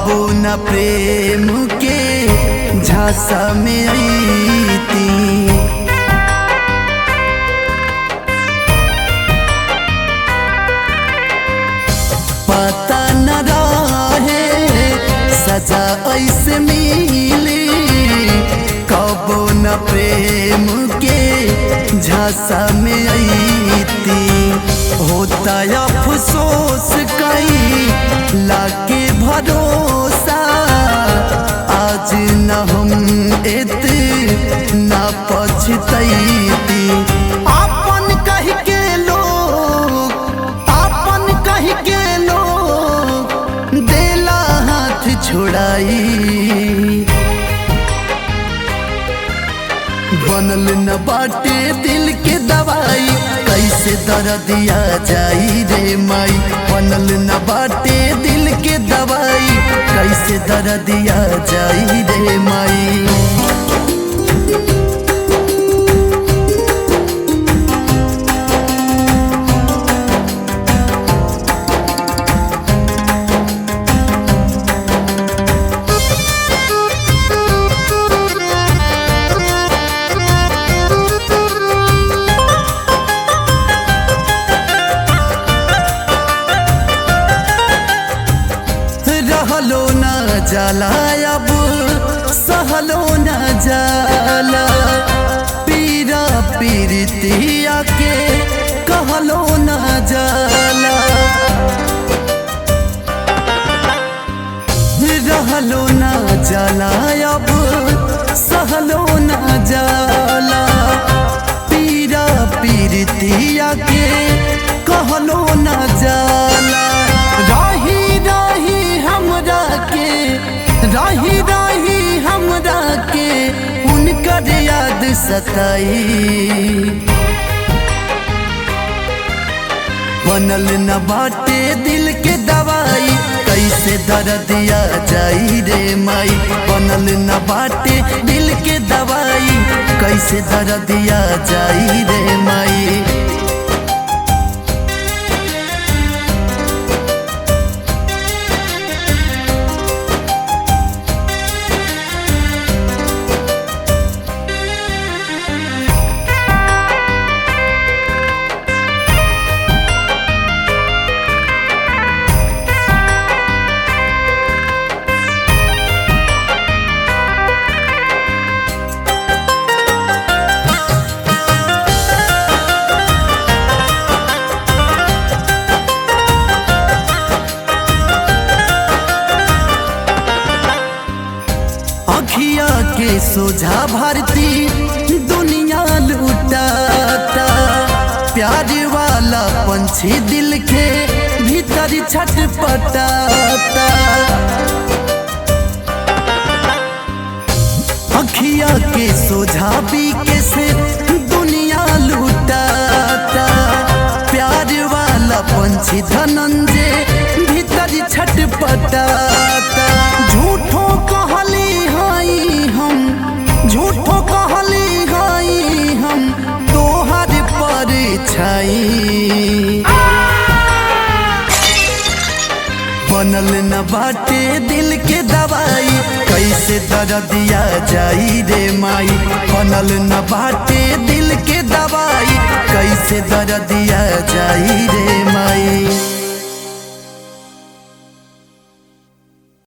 कबो न प्रेम के झांसा में आईती पता न रहे सजा ऐसे मिली कबो न प्रेम के झांसा में आईती होता अफसोस कई लाके भरोसा आज न हम एत न पछतैती अपन कह के लोग अपन कह के लोग देला हाथ छोड़ाई बनल न बाटे दिल के दवाई कैसे दर्दिया जाई रे माई बनल न बाटे दिल के दवाई कैसे दर्दिया जाई रे माई रहलो न जाला अब सहलो न जाला पीरा पीरतिया के कहलो न जाला रहलो न जाला अब सहलो न जाला पीरा पीरतिया के कहलो न जाला राही राही हमरा के राही राही हमरा के उनकर याद सताई बनल न बाटे दिल के दवाई कैसे दर्दिया जाई रे माई बनल न बाटे दिल के दवाई कैसे दर्दिया जाई रे माई अखिया के सोझा भारती दुनिया लुटाता प्यार वाला पंछी दिल के भीतर छटपटाता अखिया के सोझा के से दुनिया लुटाता प्यार वाला पंछी धनंजय भीतर छटपटाता झूठो कहली हाई हम झूठो कहली हाई हम तोहर पर छाई बनल न बाटे दिल के दवाई कैसे दर्दिया जाई रे माई बनल न बाटे दिल के दवाई कैसे दर्दिया जाई रे माई